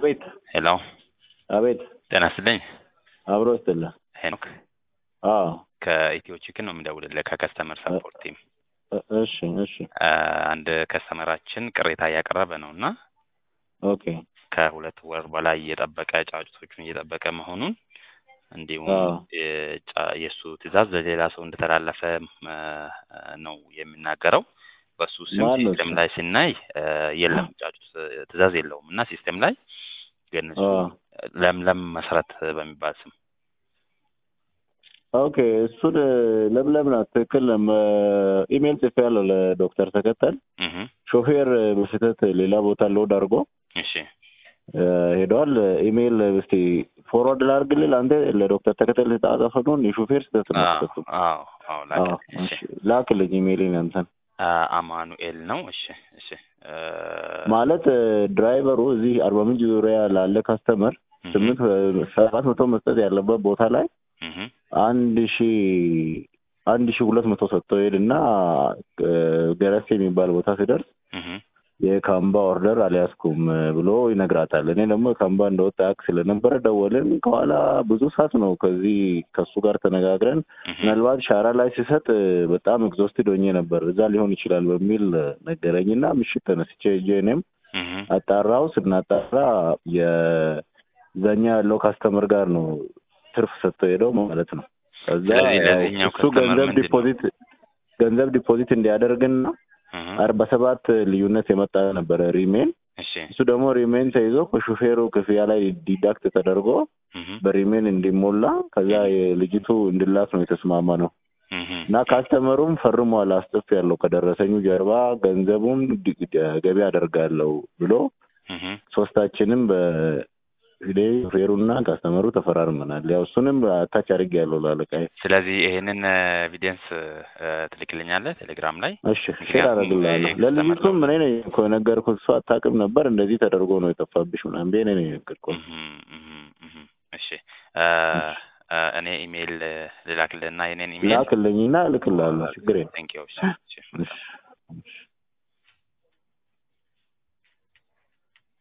አቤት ሄሎ አቤት ጤና ይስጥልኝ አብሮ ይስጥልህ። ሄኖክ አዎ ከኢትዮ ቺክን ነው የምደውልልህ ከከስተመር ሰፖርት ቲም እ- እሺ እሺ አ፣ አንድ ከስተመራችን ቅሬታ እያቀረበ ነው እና ኦኬ ከሁለት ወር በላይ እየጠበቀ ጫጩቶቹን እየጠበቀ መሆኑን እንዲሁም አዎ የጫ- የእሱ ትዕዛዝ ለሌላ ሰው እንደተላለፈ አ፣ ነው የሚናገረው። በሱ ስም ማን ነው ሲስተም እሱ? ላይ ሲናይ አ፣ የለም ጫጩት ትዕዛዝ የለውም እና ሲስተም ላይ ግን እሱ አዎ ለምለም መሰረት በሚባል ስም ኦኬ እሱን ለምለም ናት። ትክክል ነው። ኢሜል ጽፌያለሁ ለዶክተር ተከተል እህ ሾፌር በስህተት ሌላ ቦታ ሎድ አድርጎ እሺ እ፣ ሄደዋል። ኢሜል እስቲ ፎርዋርድ ላድርግልህ አንተ ለዶክተር ተከተል የተጻፈውን የሾፌር ስህተት ነው አዎ ስህተቱ። አዎ አዎ አዎ ላክልኝ እሺ እሺ ላክልኝ ኢሜይልን አንተን አ፣ አማኑኤል ነው እሺ እሺ አ፣ ማለት እ፣ ድራይቨሩ እዚህ አርባ ምንጭ ዙሪያ ላለ ካስተመር እህ ስምንት ሰባት መቶ መስጠት ያለበት ቦታ ላይ እህ አንድ ሺ አንድ ሺ ሁለት መቶ ሰጥቶ ሄድና እ፣ ገረሴ የሚባል ቦታ ሲደርስ እህ የካምባ ኦርደር አልያዝኩም እ፣ ብሎ ይነግራታል። እኔ ደግሞ ካምባ እንደወጣ ያውቅ ስለነበረ ደወልን። ከኋላ ብዙ ሰዓት ነው ከዚህ ከሱ ጋር ተነጋግረን እህ ምናልባት ሻራ ላይ ሲሰጥ እ፣ በጣም ኤግዞስትድ ሆኜ ነበር እዛ ሊሆን ይችላል በሚል እ፣ ነገረኝና ምሽት ተነስቼ ሄጄ እኔም እህ አጣራው። ስናጣራ የዛኛ ያለው ካስተመር ጋር ነው ትርፍ ሰጥቶ ሄደው ማለት ነው። ከዛ ስለዚህ ያው ለዚህኛው እሱ ከስተመር ገንዘብ ምንድን ነው? ዲፖዚት ገንዘብ ዲፖዚት እንዲያደርግና እህ አርባ ሰባት ልዩነት የመጣ ነበረ ሪሜን። እሺ እሱ ደግሞ ሪሜን ተይዞ ከሹፌሩ ክፍያ ላይ ዲዳክት ተደርጎ እህ በሪሜን እንዲሞላ ከዛ የልጅቱ እንድላክ ነው የተስማማ ነው እህ እና ካስተመሩም ፈርሟል። አስጥፍ ያለው ከደረሰኙ ጀርባ ገንዘቡን ዲ- ዲ- ገቢ አደርጋለሁ ብሎ እህ ሶስታችንም በሂዴ ሹፌሩና ካስተመሩ ተፈራርመናል። ያው እሱንም አታች አድርግ ያለው ላለቃዬ። ስለዚህ ይሄንን ኤቪደንስ ትልክልኛለህ ቴሌግራም ላይ እሺ ሼር ምክንያቱም አደርግልሃለሁ። የከስተመር ለልጅቱም እኔ ነኝ እኮ የነገርኩት። እሷ አታውቅም ነበር እንደዚህ ተደርጎ ነው የጠፋብሽ ምናምን ብዬ እኔ ነኝ የነገርኩት። እህ እህ እህ እሺ አ፣ አ፣ እኔ ኢሜይል ልላክልህና የኔን ኢሜይል ላክልኝና እልክልሃለሁ። ችግር የለም። ቴንክ ዩ እሺ እሺ እሺ እሺ